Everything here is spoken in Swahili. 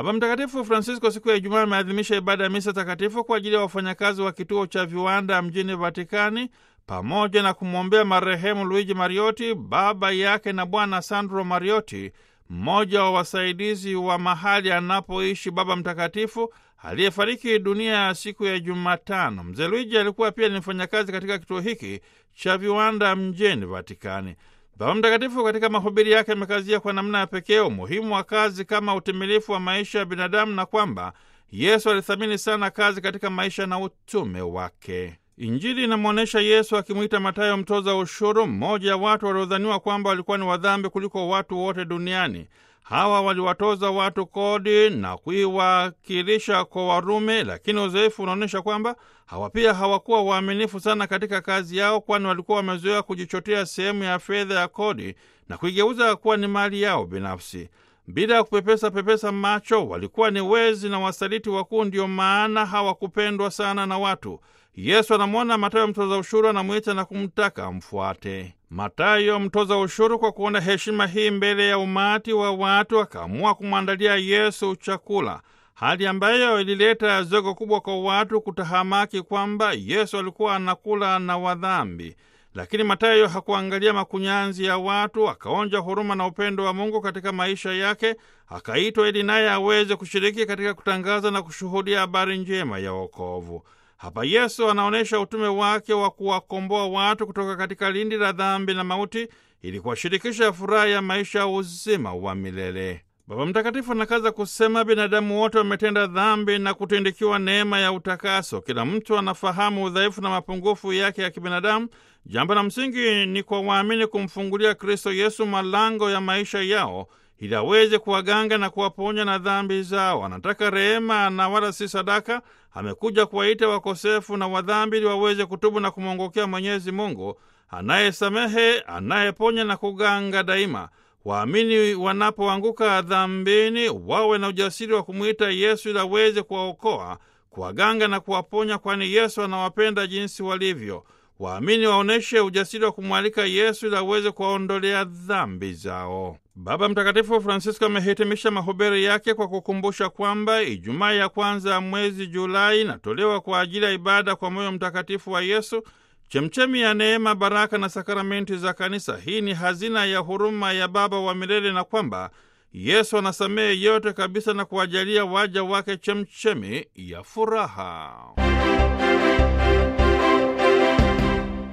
Baba Mtakatifu Francisco siku ya Ijumaa ameadhimisha ibada ya misa takatifu kwa ajili ya wafanyakazi wa kituo cha viwanda mjini Vatikani pamoja na kumwombea marehemu Luigi Mariotti, baba yake na Bwana Sandro Mariotti, mmoja wa wasaidizi wa mahali anapoishi Baba Mtakatifu aliyefariki dunia ya siku ya Jumatano. Mzee Luigi alikuwa pia ni mfanyakazi katika kituo hiki cha viwanda mjini Vatikani. Baba Mtakatifu katika mahubiri yake amekazia kwa namna ya pekee umuhimu wa kazi kama utimilifu wa maisha ya binadamu na kwamba Yesu alithamini sana kazi katika maisha na utume wake. Injili inamwonyesha Yesu akimwita Matayo mtoza ushuru, mmoja wa watu waliodhaniwa kwamba walikuwa ni wadhambi kuliko watu wote duniani. Hawa waliwatoza watu kodi na kuiwakilisha kwa Warumi, lakini uzoefu unaonyesha kwamba hawa pia hawakuwa waaminifu sana katika kazi yao, kwani walikuwa wamezoea kujichotea sehemu ya fedha ya kodi na kuigeuza kuwa ni mali yao binafsi. Bila ya kupepesa pepesa macho, walikuwa ni wezi na wasaliti wakuu, ndio maana hawakupendwa sana na watu. Yesu anamwona Matayo mtoza ushuru, anamwita na kumtaka amfuate. Matayo mtoza ushuru, kwa kuona heshima hii mbele ya umati wa watu, akaamua kumwandalia Yesu chakula, hali ambayo ilileta zogo kubwa kwa watu kutahamaki kwamba Yesu alikuwa anakula na wadhambi. Lakini Matayo hakuangalia makunyanzi ya watu, akaonja huruma na upendo wa Mungu katika maisha yake, akaitwa ili naye aweze kushiriki katika kutangaza na kushuhudia habari njema ya wokovu. Hapa Yesu anaonyesha utume wake wa kuwakomboa watu kutoka katika lindi la dhambi na mauti ili kuwashirikisha furaha ya maisha ya uzima wa milele. Baba Mtakatifu anakaza kusema, binadamu wote wametenda dhambi na kutindikiwa neema ya utakaso. Kila mtu anafahamu udhaifu na mapungufu yake ya kibinadamu. Jambo la msingi ni kwa waamini kumfungulia Kristo Yesu malango ya maisha yao ili aweze kuwaganga na kuwaponya na dhambi zao. Anataka rehema na wala si sadaka. Amekuja kuwaita wakosefu na wadhambi ili waweze kutubu na kumwongokea Mwenyezi Mungu anayesamehe, anayeponya na kuganga daima. Waamini wanapoanguka dhambini, wawe na ujasiri wa kumwita Yesu ili aweze kuwaokoa, kuwaganga na kuwaponya, kwani Yesu anawapenda jinsi walivyo. Waamini waonyeshe ujasiri wa kumwalika Yesu ili aweze kuwaondolea dhambi zao. Baba Mtakatifu Francisco amehitimisha mahubiri yake kwa kukumbusha kwamba Ijumaa ya kwanza ya mwezi Julai inatolewa kwa ajili ya ibada kwa moyo mtakatifu wa Yesu, chemchemi ya neema, baraka na sakramenti za Kanisa. Hii ni hazina ya huruma ya Baba wa milele, na kwamba Yesu anasamehe yote kabisa na kuwajalia waja wake chemchemi ya furaha.